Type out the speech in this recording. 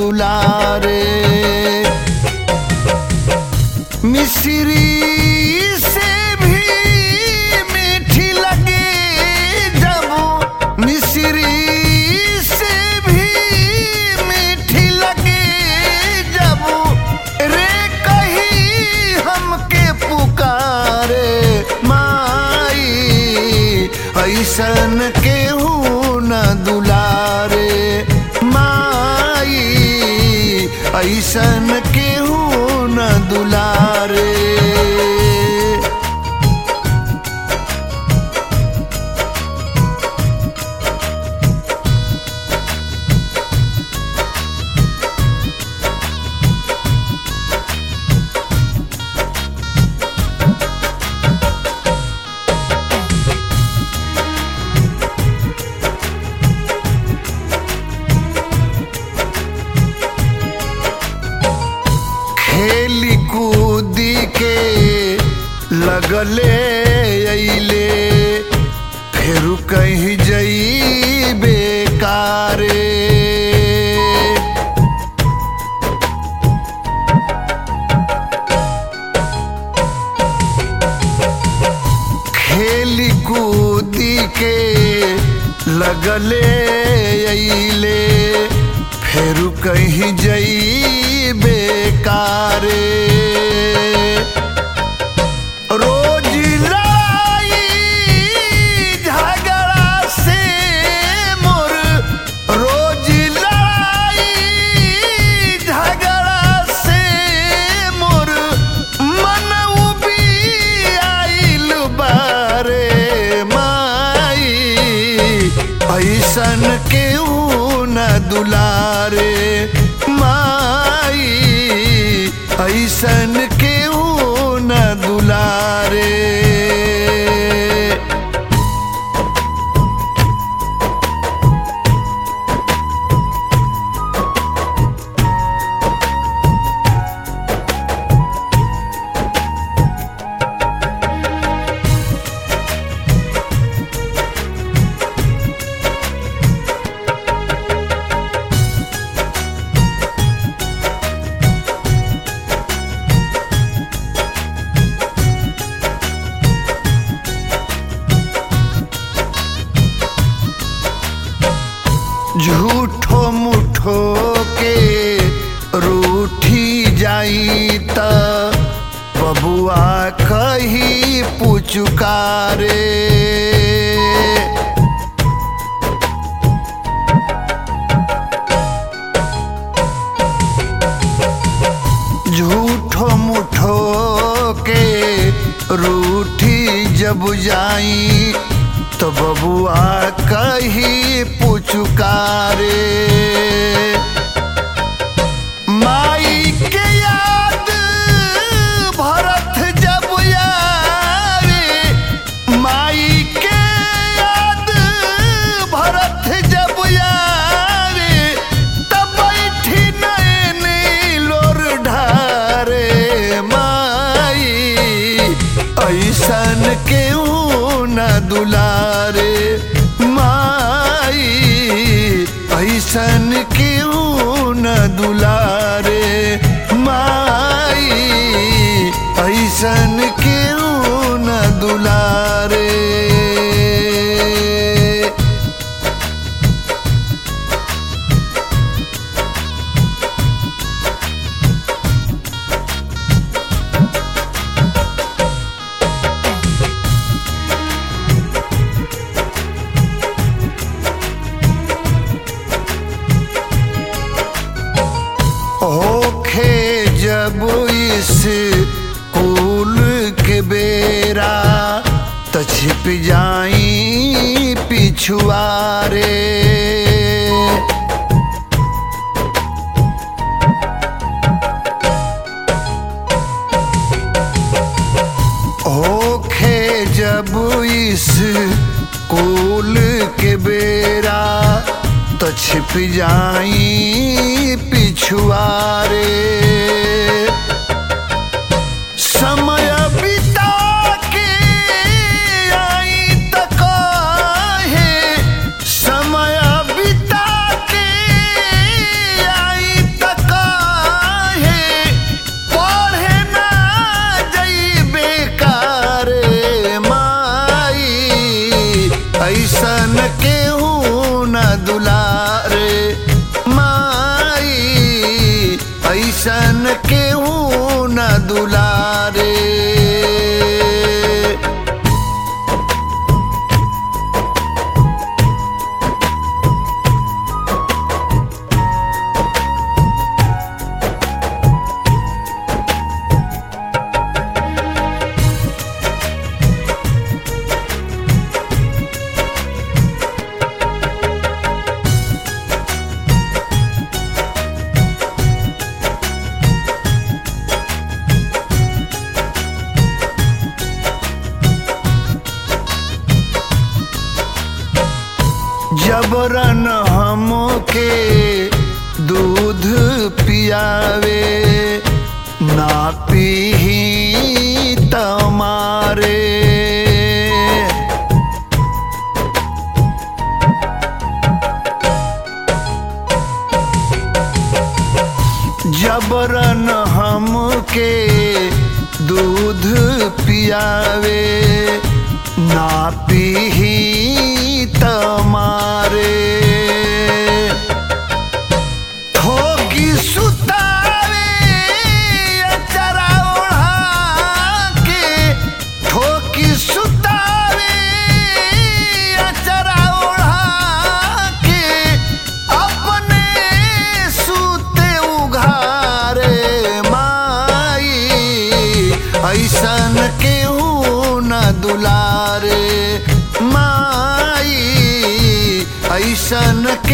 दुलारे मिश्री से भी मीठी लगे जब मिश्री से भी मीठी लगे जब रे कही हमके पुकारे माई ऐसन केहू न दुलारे माई ऐसन केहू न दुलारे खेली कूदी के लगले अइले फिर कहीं जई बेकारे खेली कूदी के लगले अइले फिर कहीं जई बेकारे रोज लाई झगड़ा से मोर रोज लाई झगड़ा से मोर मन उबी आइल बारे माई ऐसन केहू न दुलारे माई ऐसन केहू न दुलारे झूठो मुठो के रूठी जाई त बबुआ कही पुचुकारे झूठो मुठो के रूठी जब जाई तो बबुआ कही पुचुकारे माई के याद भरत जब आवे माई के याद भरत जब आवे तब बैठी नैनी लोर ढारे माई ऐसन केहू न दुलारे माई ऐसन केहू न दुलारे माई ऐसन केहू न दुलारे होखे जब इस कुल के बेरा त छिप जाई पिछुआरे होखे जब इस कुल के बेरा तो छिप जाई पिछुआरे समय बिता के आई त काहे समय बिता के आई ऐसन केहू न दुलारे जबरन हमके दूध पियावे ना पीही तमारे जबरन हमके दूध पियावे ना पीही तमारे ठोकी सुतावे अचरा ओढ़ा के ठोकी सुतावे अचरा ओढ़ा के अपने सूते उघारे माई ऐसन केहू न दुलारे माई ऐसन के